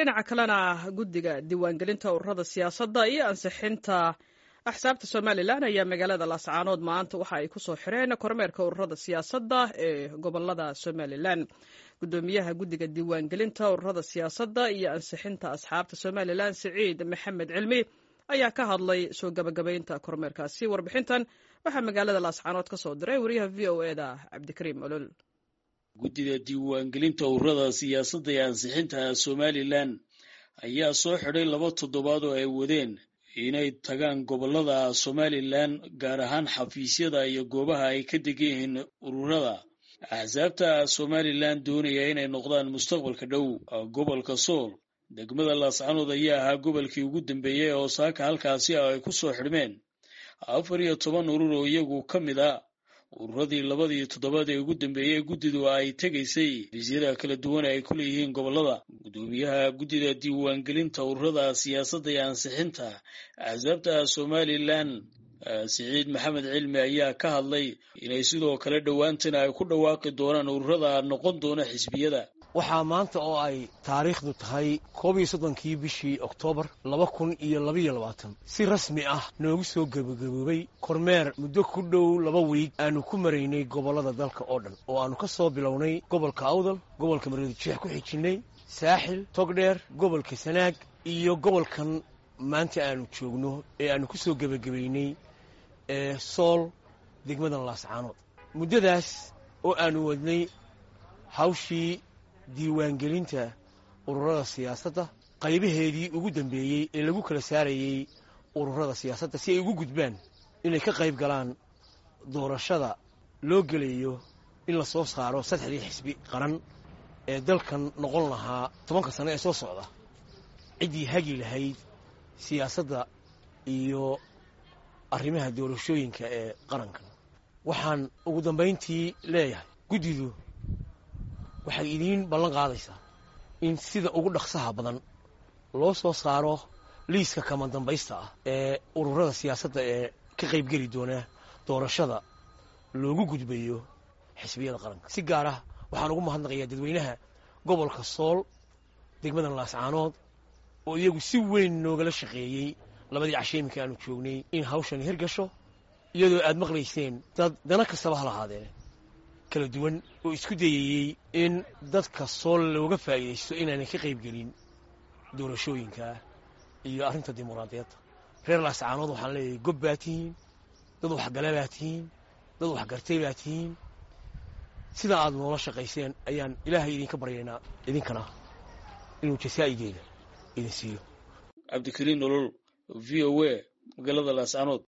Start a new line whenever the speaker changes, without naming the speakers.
dhinaca kalena guddiga diiwaangelinta ururada siyaasadda iyo ansixinta axsaabta somalilan ayaa magaalada laascaanood maanta waxa ay kusoo xireen kormeerka ururada siyaasadda ee gobolada somalilan gudoomiyaha guddiga diiwaangelinta ururada siyaasadda iyo ansixinta asxaabta somalilan siciid maxamed cilmi ayaa ka hadlay soo gabagabaynta kormeerkaasi warbixintan waxaa magaalada laascaanood ka soo diray wariyaha v o e da cabdikariim olol
guddida diiwaangelinta ururada siyaasadda ee ansixinta somalilan ayaa soo xidhay laba toddobaad oo ay wadeen inay tagaan gobolada somalilan gaar ahaan xafiisyada iyo goobaha ay ka degan yihiin ururada axsaabta somalilan doonaya inay noqdaan mustaqbalka dhow gobolka sool degmada laascanood ayaa ahaa gobolkii ugu dambeeyey oo saaka halkaasi ay ku soo xidhmeen afar iyo toban urur oo iyagu ka mid a ururadii labadii toddobaad ee ugu dambeeyey guddidu ay tegaysay fiisyada kala duwan ay ku leeyihiin gobolada gudoomiyaha guddida diiwaangelinta ururada siyaasadda iyo ansixinta axsaabta somalilan siciid maxamed cilmi ayaa ka hadlay inay sidoo kale dhowaantana ay ku dhawaaqi doonaan ururada noqon doona xisbiyada
waxaa maanta oo ay taariikhdu tahay koob iyo soddonkii bishii oktoobar laba kun iyo labaiyo labaatan si rasmi ah noogu soo gebagaboobay kormeer muddo ku dhow laba wiig aanu ku maraynay gobollada dalka oo dhan oo aannu ka soo bilownay gobolka awdal gobolka mareedi jeex ku xijinnay saaxil togdheer gobolka sanaag iyo gobolkan maanta aanu joogno ee aannu ku soo gebagabaynay ee sool degmadan laascaanood muddadaas oo aannu wadnay hawshii diiwaangelinta ururada siyaasadda qaybaheedii ugu dambeeyey ee lagu kala saarayey ururada siyaasadda si ay ugu gudbaan inay ka qayb galaan doorashada loo gelayo in la soo saaro saddexdii xisbi qaran ee dalkan noqon lahaa tobanka sano ee soo socda ciddii hagi lahayd siyaasadda iyo arrimaha doorashooyinka ee qarankan waxaan ugu dambayntii leeyahay guddidu waxay idiin ballan qaadaysaa in sida ugu dhaqsaha badan loo soo saaro liiska kama dambaysta ah ee ururada siyaasadda ee ka qaybgeli doona doorashada loogu gudbayo xisbiyada qaranka si gaar ah waxaan ugu mahadnaqayaa dadweynaha gobolka sool degmadan laascaanood oo iyagu si weyn noogala shaqeeyey labadii casheeminka aanu joognay in hawshan hirgasho iyadoo aad maqlayseen dad dana kastaba ha lahaadee kala duwan oo isku dayayey in dadka sool looga faa'iidaysto inaanay ka qayb gelin doorashooyinka iyo arrinta dimuqraadiyadda reer laascaanood waxaan leeyahay gob baa tihiin dad waxgala baa tihiin dad waxgartay baa tihiin sidaa aad noola shaqayseen ayaan ilaahay idinka baryaynaa idinkana inuu jasaa'igeeda idin siiyo
cabdikariin nolol v o a magaalada laascaanood